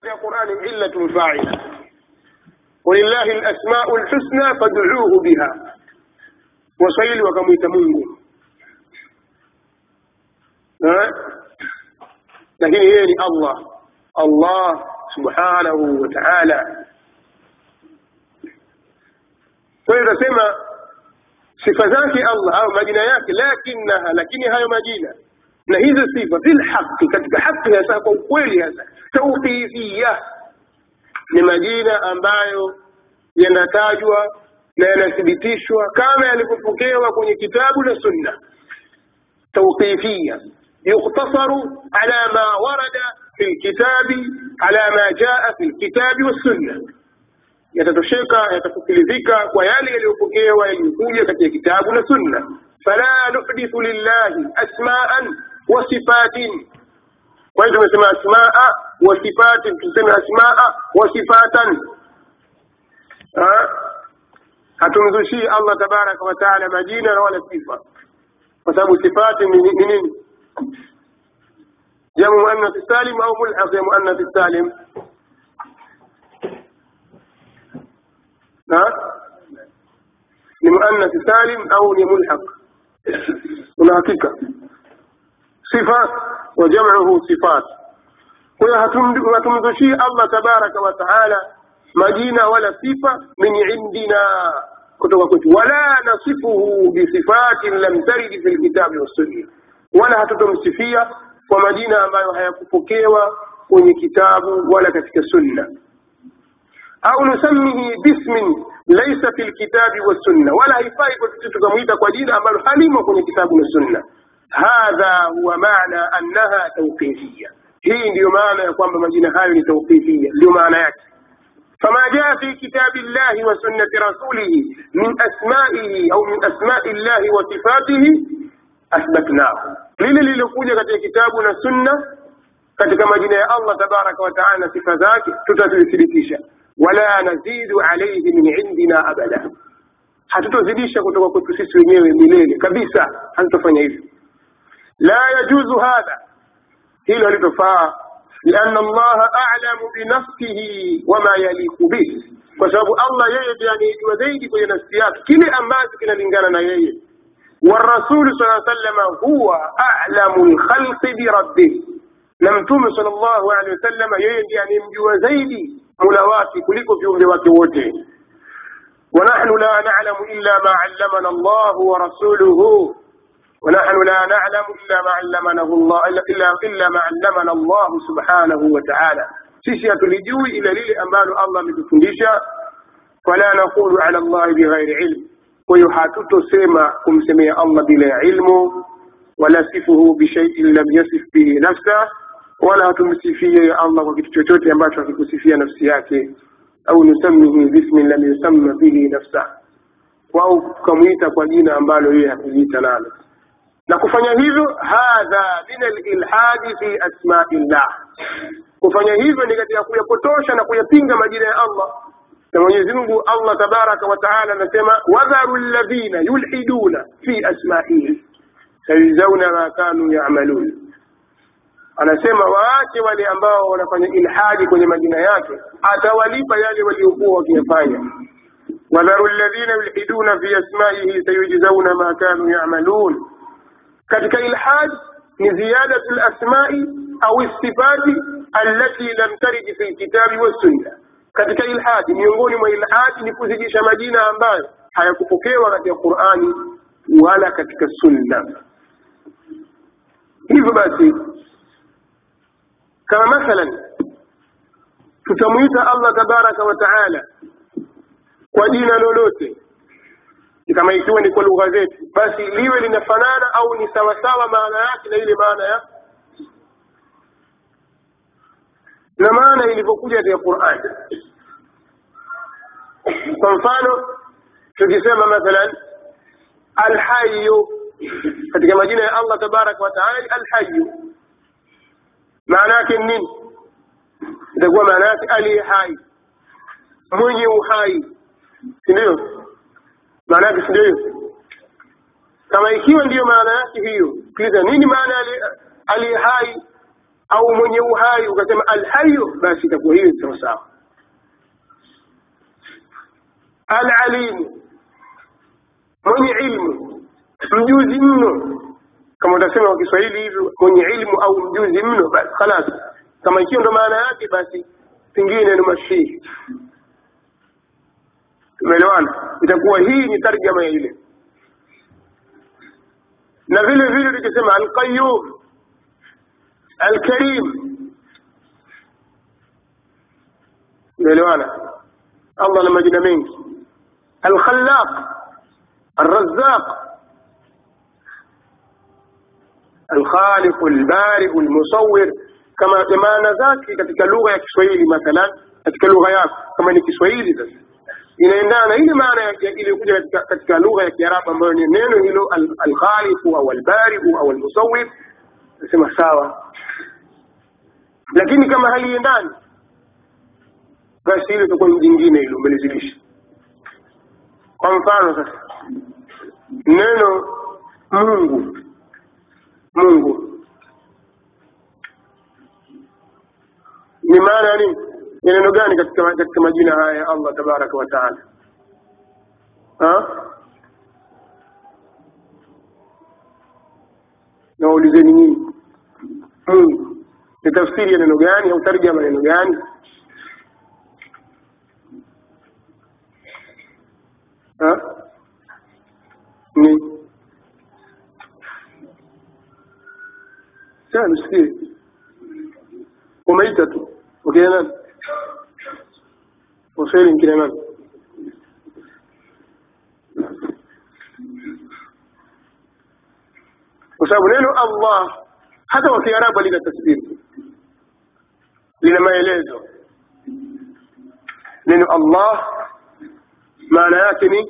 ya Qur'ani illatun fa'ila walillahi alasma'u alhusna fad'uuhu biha waswahili wakamwita Mungu eh? lakini yeye ni Allah Allah subhanahu wa ta'ala kwa hiyo tunasema sifa zake Allah au majina yake lakinaha lakini hayo majina na hizo sifa fil haqi katika haki hasa kwa ukweli hasa tawqifiyya ni majina ambayo yanatajwa na yanathibitishwa kama yalivyopokewa kwenye kitabu na sunna tawqifiyya yuktasaru ala ma warada fi lkitabi ala ma jaa fi lkitabi wassunna yatatosheka yatafutilizika kwa yale yaliyopokewa yaliyokuja katika kitabu na sunna fala nuhdithu lillahi asmaan wa sifatin kwa hiyo tumesema asmaa wa sifatin tuseme asmaa wa sifatan hatumzushii allah tabaraka wa taala majina na wala sifa kwa sababu sifati ni nini jamu muannath salim au mulhaq ya muannath salim ni muannath salim au ni mulhaq una hakika sifa wa jam'uhu sifat kwa hiyo hatumzushii allah tabaraka wa taala majina wala sifa min indina kutoka kwetu wala nasifuhu bisifatin lam taridi fi lkitabi wassunna wala hatutomsifia kwa majina ambayo hayakupokewa kwenye kitabu wala katika sunna au nusamihi bismin laisa fi lkitabi wassunna wala haifai kwa sisi tukamwita kwa jina ambalo halimo kwenye kitabu na sunna hadha huwa maana annaha tawqifia hii ndiyo maana ya kwamba majina hayo ni tawqifia ndiyo maana yake فما جاء في كتاب الله وسنة رسوله من أسمائه أو من أسماء الله وصفاته أثبتناه lile lililokuja katika kitabu na sunna katika majina ya allah tabaraka wataala na sifa zake tutazithibitisha wala nazidu alaihi min indina abada hatutozidisha kutoka kwetu sisi wenyewe milele kabisa hatutofanya hivyo la yajuzu hadha hilo halitofaa لأن الله أعلم بنفسه وما يليق به kwa sababu Allah yeye ndiye anayejua zaidi kwenye nafsi yake kile ambacho kinalingana na yeye والرسول صلى الله عليه وسلم هو أعلم الخلق بربه na mtume sallallahu alaihi wasallam yeye ndiye anayemjua zaidi mola wake kuliko viumbe wake wote ونحن لا نعلم إلا ما علمنا الله ورسوله ونحن لا نعلم إلا ما علمنا الله إلا, إلا ما علمنا الله سبحانه وتعالى sisi hatulijui ila lile ambalo allah ametufundisha fala naqulu ala llahi bighairi ilm kwa hiyo hatutosema kumsemea allah bila ya ilmu wala sifuhu bishaiin lam yasif bihi nafsa wala hatumsifie allah kwa kitu chochote ambacho hakikusifia nafsi yake au nusamihi bismin lam yusamma bihi nafsa au tukamwita kwa jina ambalo yeye hakujiita nalo na kufanya hivyo hadha min alilhadi fi asmai llah kufanya hivyo ni katika kuyapotosha na kuyapinga majina ya allah na mwenyezi mungu allah tabaraka wa taala anasema wadharu ladhina yulhiduna fi asmaihi sayujzauna ma kanu yamalun anasema waache wale ambao wanafanya ilhadi kwenye majina yake atawalipa yale waliokuwa wakiyafanya wadharu ladhina yulhiduna fi asmaihi sayujzauna ma kanu yamalun katika ilhad ni ziyadatu lasmai au sifati allati lam tarid fi lkitabi wassunna katika ilhadi miongoni mwa ilhadi ni kuzidisha majina ambayo hayakupokewa katika qurani wala katika sunna hivyo basi kama mathalan tutamwita allah tabaraka wa taala kwa jina lolote kama ikiwa ni kwa lugha zetu basi liwe linafanana au ni sawasawa maana yake na ile maana ya na maana ilivyokuja katika Qur'an. Kwa mfano tukisema mathalan alhayyu katika majina ya Allah tabaraka wa taala alhayyu, maana yake ni nini? Itakuwa maana yake aliye hai, mwenye uhai, si ndio? maana yake si ndio hiyo kama ikiwa ndiyo maana yake hiyo sikiliza nini maana aliye hai au mwenye uhai ukasema alhayu basi itakuwa hiyo sawa sawa alalimu mwenye ilmu mjuzi mno kama utasema kwa kiswahili hivyo mwenye ilmu au mjuzi mno basi khalas kama ikiwa ndo maana yake basi pengine ni masihi tumeelewana itakuwa hii ni tarjama ya ile na vile vile tukisema alqayum alkarim tumeelewana allah na majina mengi alkhallaq الرزاق الخالق البارئ المصور kama maana zake katika lugha ya Kiswahili mathalan katika lugha yako kama ni Kiswahili sasa inaendana na ile maana iliyokuja katika, katika lugha ya Kiarabu ambayo ni neno hilo alkhaliqu au albariu au almusawwir nasema sawa lakini kama haliendani basi hilo itakuwa ni jingine hilo umelizidisha kwa mfano sasa neno Mungu Mungu ni maana ya nini ni neno gani katika katika majina haya ya Allah tabaraka wa taala nawaulizeni nyinyi Mungu ni tafsiri ya neno gani au tarjama neno gani ha? ni sasa nisikie umeita tu ukina nani waswahili nkina nani kwa sababu neno allah hata wa kiarabu lina tasbiri lina maelezo neno allah maana yake ni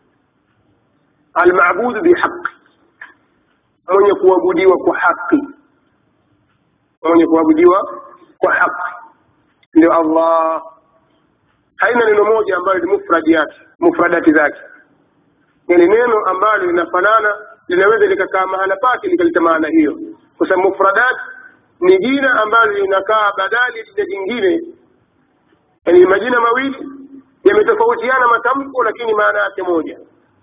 almabudu bihaqi mwenye kuabudiwa kwa haki mwenye kuabudiwa kwa haki ndio allah haina neno moja ambalo ni mufradi yake mufradati zake yani neno ambalo linafanana linaweza likakaa mahala pake likaleta maana hiyo kwa sababu mufradat ni jina ambalo linakaa badali ya jingine yani majina mawili yametofautiana matamko lakini maana yake moja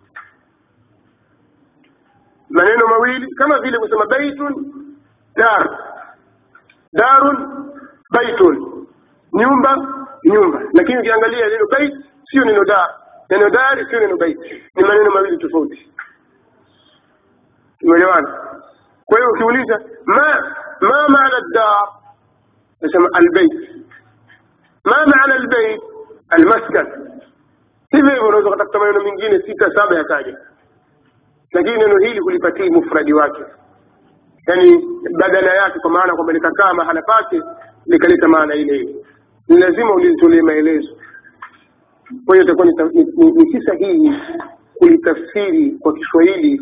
maneno mawili kama vile kusema baitun dar darun baitun nyumba nyumba lakini ukiangalia neno bait sio neno dar neno dar sio neno bait ni maneno mawili tofauti tumeelewana kwa hiyo ukiuliza ma ma maana dar nasema albayt ma maana albayt almaskan hivyo hivyo unaweza kutafuta maneno mengine sita saba yakaja lakini neno hili kulipatii mufradi wake yani badala yake kwa maana kwamba likakaa mahala pake likaleta maana ile ile ni lazima ulitolee maelezo kwa hiyo itakuwa ni, ni, ni si sahihi kulitafsiri kwa kiswahili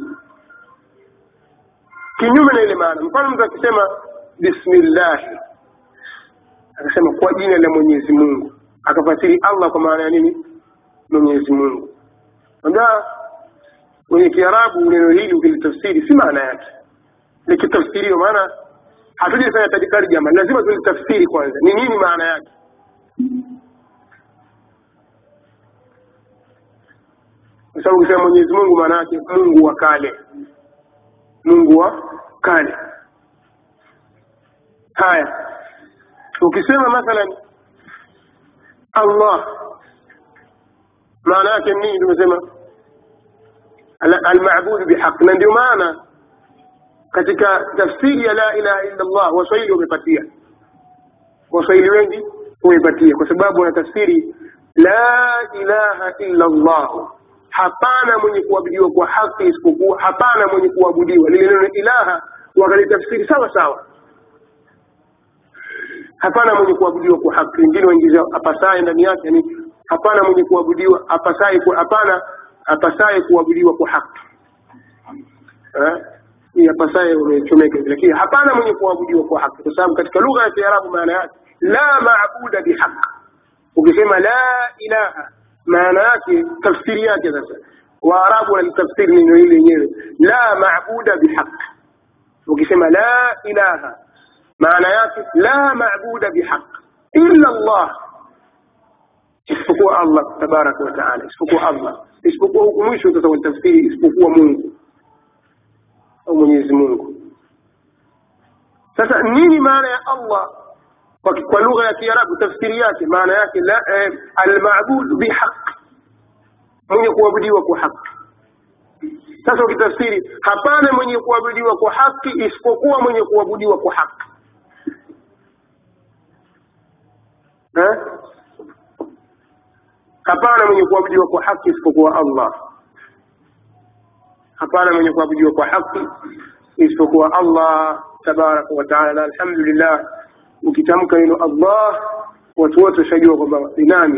kinyume na ile maana mfano mtu akisema bismillahi akasema kwa jina la mwenyezi mungu akafasiri allah kwa maana ya nini mwenyezi mungu ambia kwenye kiarabu neno hili ukilitafsiri si maana yake likitafsiriwa maana hatujafanya tarjama lazima tulitafsiri kwanza ni nini maana yake kwa sababu ukisema mwenyezi mungu maana yake mungu wa kale mungu wa kale haya ukisema mathalan allah maana yake nini tumesema almabudu bihaq na ndio maana katika tafsiri ya la ilaha illa allah waswahili wamepatia waswahili wengi wamepatia kwa sababu wana tafsiri la ilaha illa allah hapana mwenye kuabudiwa kwa haki isipokuwa hapana mwenye kuabudiwa lile neno ilaha wakalitafsiri sawa sawa hapana mwenye kuabudiwa kwa haki wengine waingiza apasaye ndani yake yani hapana mwenye kuabudiwa apasaye hapana apasaye kuabudiwa kwa haki hii apasaye umechomeka lakini hapana mwenye kuabudiwa kwa haki kwa sababu katika lugha ya kiarabu maana yake la maabuda bihaq ukisema la ilaha maana yake tafsiri yake sasa waarabu wanalitafsiri neno hili lenyewe la maabuda bihaq ukisema la ilaha maana yake la mabuda bihaq illa Allah isipokuwa Allah tabaraka wa taala isipokuwa Allah isipokuwa huku mwisho sasa kwenye tafsiri isipokuwa Mungu au Mwenyezi Mungu sasa nini maana ya Allah kwa, kwa lugha ya Kiarabu tafsiri yake maana yake la eh, almabud bihaq mwenye kuabudiwa kwa haki sasa ukitafsiri hapana mwenye kuabudiwa kwa haki isipokuwa mwenye kuabudiwa kwa haki eh? hapana mwenye kuabudiwa kwa haki isipokuwa Allah hapana mwenye kuabudiwa kwa haki isipokuwa Allah tabaraka wa taala alhamdulillah ukitamka neno Allah watu wote washajua kwamba ni nani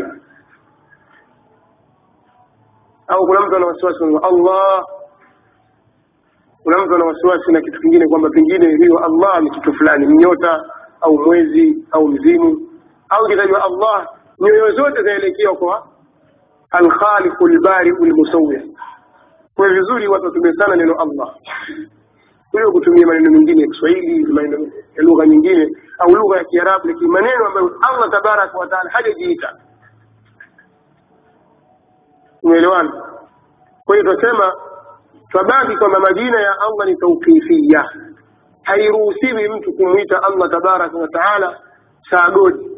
au kuna mtu ana wasiwasi kwamba Allah kuna mtu ana wasiwasi na kitu kingine kwamba pengine hiyo Allah ni kitu fulani nyota au mwezi au mzimu au kitajwa Allah nyoyo zote zaelekea kwa alkhaliqu albari'u almusawwir kwa vizuri watu watumie sana neno Allah kuliko kutumia maneno mengine ya Kiswahili maneno ya lugha nyingine au lugha ya Kiarabu lakini maneno ambayo Allah tabaraka wa taala hajajiita umeelewana kwa hiyo tunasema twabaki kwamba majina ya Allah ni tauqifia hairuhusiwi mtu kumwita Allah tabaraka wa taala saagodi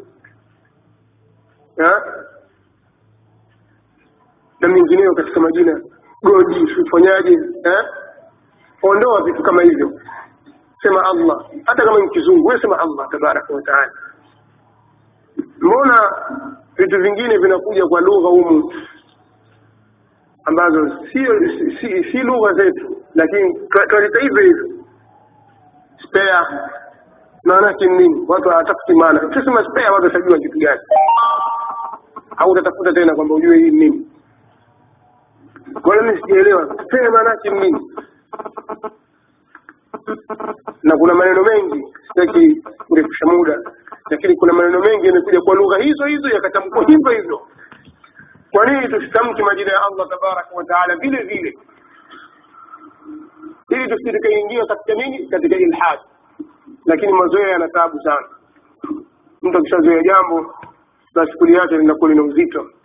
na mengineyo katika majina godi ufanyaje eh? ondoa vitu kama hivyo sema Allah hata kama ni kizungu wewe sema Allah tabaraka wa taala mbona vitu vingine vinakuja kwa lugha humu ambazo sio si, si, si lugha zetu lakini tualita hivyo hivyo spare maana yake nini watu hawatafuti maana ukisema spare watu watajua kitu gani au utatafuta tena kwamba ujue hii nini kwa hiyo mimi sijaelewa spare maana yake nini na kuna maneno mengi sitaki kurefusha muda lakini kuna maneno mengi yamekuja kwa lugha hizo hizo yakatamkwa hivyo hivyo kwa nini tusitamki majina ya Allah tabaraka wa taala vile vile ili tusitikaingia katika nini katika ilhad lakini mazoea yana taabu sana mtu akishazoea jambo na shughuli yake linakuwa lina uzito